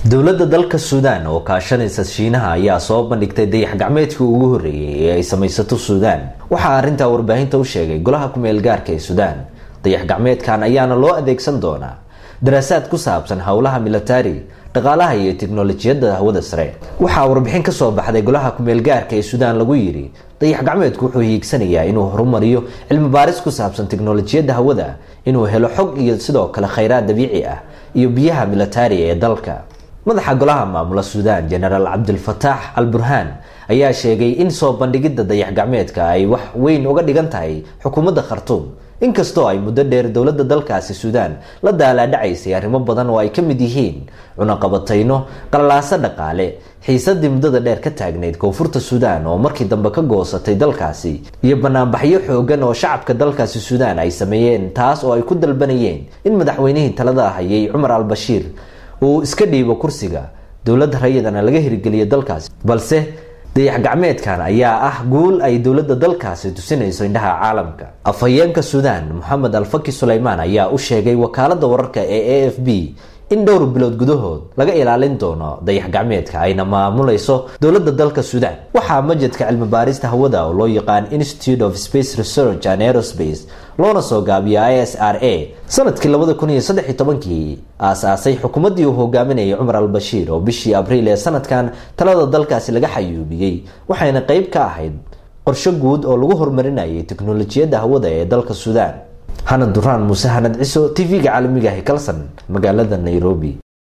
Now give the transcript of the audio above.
dowladda dalka suudaan oo kaashanaysa shiinaha ayaa soo bandhigtay dayax gacmeedkii ugu horreeyey ee ay samaysato suudaan waxaa arrintaa warbaahinta u sheegay golaha ku-meel gaarka ee suudaan dayax gacmeedkan ayaana loo adeegsan doonaa daraasaad ku saabsan howlaha militari dhaqaalaha iyo tiknolojiyadda hawada sare waxaa warbixin kasoo baxday golaha ku-meel gaarka ee suudaan lagu yidhi dayax gacmeedku wuxuu hiigsanayaa inuu horumariyo cilmi baaris ku saabsan tiknolojiyadda hawada inuu helo xog iyo sidoo kale khayraad dabiici ah iyo biyaha militariga ee dalka madaxa golaha maamula suudaan genaraal cabdilfataax al burhaan ayaa sheegay in soo bandhigidda dayax gacmeedka ay wax weyn uga dhigan tahay xukuumadda khartuum inkastoo ay muddo dheer dowladda dalkaasi suudaan la daalaadhacaysay arrimo badan oo ay ka mid yihiin cunaqabatayno qalalaaso dhaqaale xiisadii muddada dheer ka taagnayd koonfurta suudaan oo markii dambe ka goosatay dalkaasi iyo banaanbaxyo xoogan oo shacabka dalkaasi suudaan ay sameeyeen taas oo ay ku dalbanayeen in madaxweynihii talada hayay cumar al bashiir uu iska dhiibo kursiga dowladda rayadana laga hirgeliyo dalkaasi balse dayax gacmeedkan ayaa ah guul ay dowladda dalkaasi tusinayso indhaha caalamka afhayeenka suudaan moxamed alfaki suleymaan ayaa u sheegay wakaalada wararka ee a f b in dhowr bilood gudahood laga ilaalin doono dayax gacmeedka ayna maamulayso dowladda dalka suudaan waxaa majadka cilmi baarista hawada oo loo yaqaan institute of space research and aerospace loona soo gaabiyo i s r a sanadkii labada kun iyo saddex iyo tobankii aasaasay xukuumaddii uu hogaaminayay cumar al bashiir oo bishii abriil ee sanadkan talada dalkaasi laga xayuubiyey waxayna qeyb ka ahayd qorsho guud oo lagu horumarinayay teknolojiyadda hawada ee dalka suudaan hanad duraan muuse hanad ciso t v-ga caalamiga ah kalson magaalada nairobi